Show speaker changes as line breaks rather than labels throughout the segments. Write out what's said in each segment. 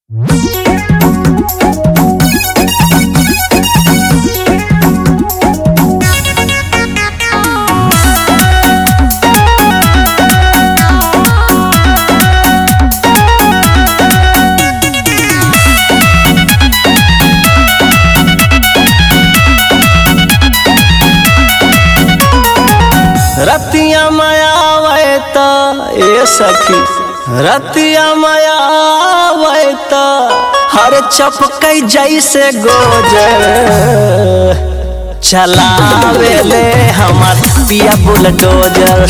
रतिया मायावे त ए सखी रतिया मायावे त हर चपकै जैसे गोजर चलावे ले हमार पिया बुलडोजर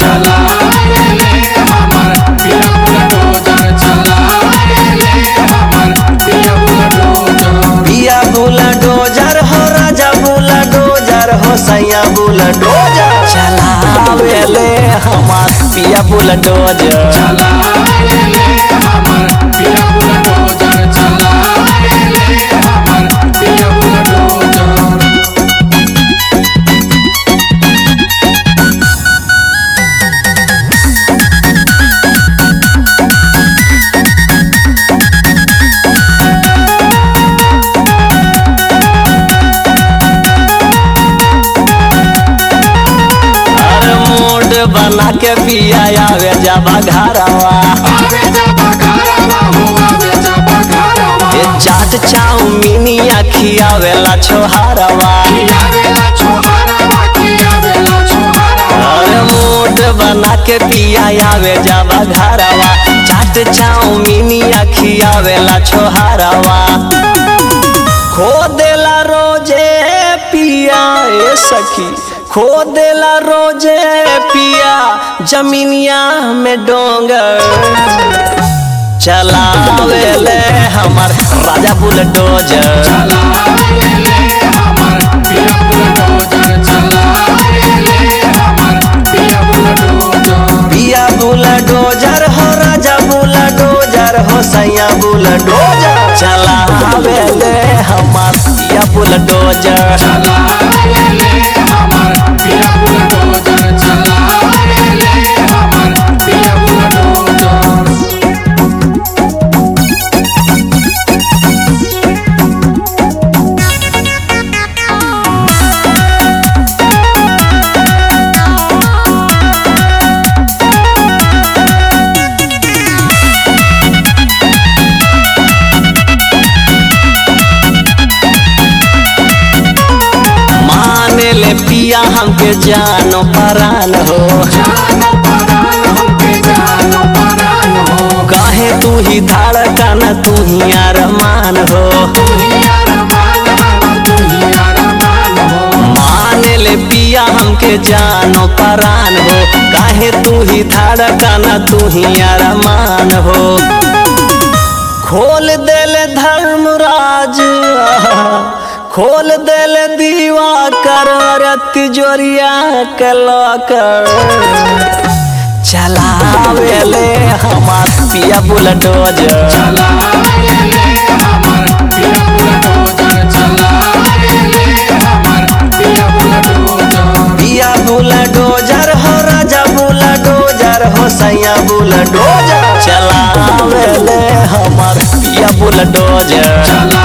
पिया बुलडोजर हो राजा बुलडोजर हो सैया बुलडोजर चलावे ले हमार पिया बुलडोजर अरे मूड बना के पिया आवे जाबा घरवा ये चाट चाउमीनिया खियावेला छोहारवा अरे मूड बना के पिया आवे जाबा घरवा चाट चाउमीनिया खियावेला छोहारवा खो देला रोजे पिया ए सखी खो देला रोजे पिया जमीनिया में डोंगर चलावे ले हमार राजा बुलडोजर पिया बुलडोजर हो राजा बुलडोजर हो सैया बुलडोजर चलावे ले हमार पिया बुलडोजर माने ले पिया हमके जानो परान हो काहे तू ही धड़कन तू ही अरमान हो माने ले पिया हमके जानो परान हो काहे तू ही धड़कन तू ही अरमान हो खोल देल धर्मराज खोल देल दीवा कर तिजोरिया के लॉकर चलावे ले हमार पिया बुलडोजर पिया बुलडोजर हो राजा बुलडोजर हो सैया बुलडोजर चलावे ले हमार पिया बुलडोजर